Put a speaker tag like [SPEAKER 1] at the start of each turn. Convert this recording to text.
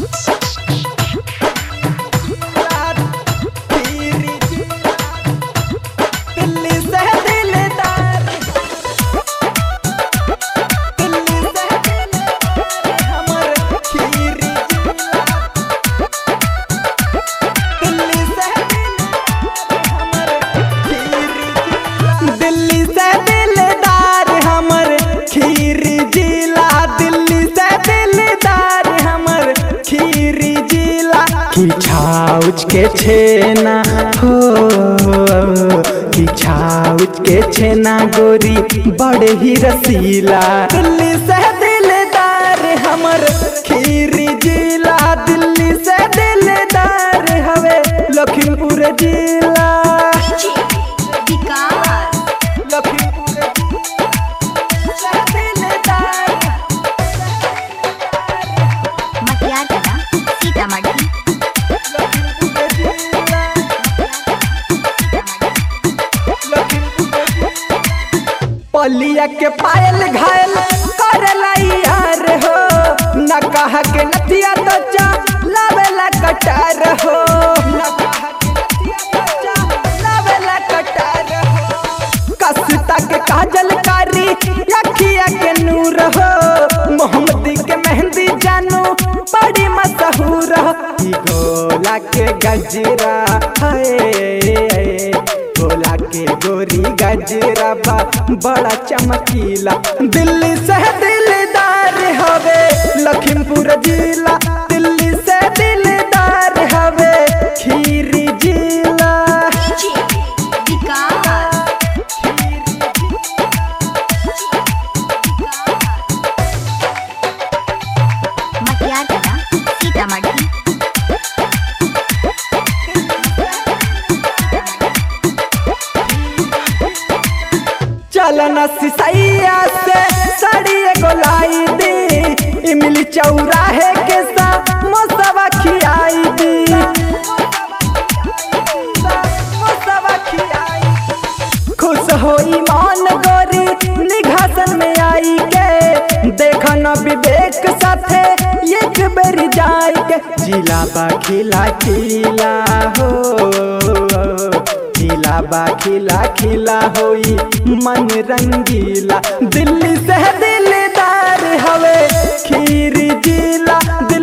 [SPEAKER 1] दिल्ली से दिलदार दिल्ली से दिलदार हमर खीरी दिल्ली से हमर खीरी दिल्ली से दिलदार हमर खीरी जिला दिल्ली से दिलदार हमर खीरी जिला खिछाउच के छेना हो खिछाउच के छेना गोरी बड़े ही रसीला दिल्ली से दिलदार हमर खीरी जिला दिल्ली से दिलदार हवे लखीमपुर जिला
[SPEAKER 2] विकास
[SPEAKER 1] लखीमपुर जिला दिलदार
[SPEAKER 2] मटियार कला सीतामढ़ी
[SPEAKER 1] लखीमपुर जिला पलिया के पायल घायल करला यार हो न कहा के नथिया तो चा लावेला कटार हो न कहा के नथिया तो चा लावेला कटार हो कसता के काजल कारी अखिया के नूर हो मोहम्मदी के मेहंदी जानू बड़ी मशहूर हो ई गोला के गजरा है गोला के गोरी गजरा बा बड़ा चमकीला दिल्ली से दिलदार हवे लखीमपुर जिला दिल्ली से दिलदार हवे खीरी जिला
[SPEAKER 2] विकास मटियार कला सीतामढ़ी
[SPEAKER 1] चलना सिसैया से साड़ी एगो लाई दी इमली चौराहे के सा मोसवा खियाई दी मोसवा खियाई खुश होई मान गोरी निघासन में आई के देखन विवेक साथे एक बेर जाई के जिला बा खिला खिला हो खिला बा खिला खिला होई मन रंगीला दिल्ली से दिलदार हवे खीरी जिला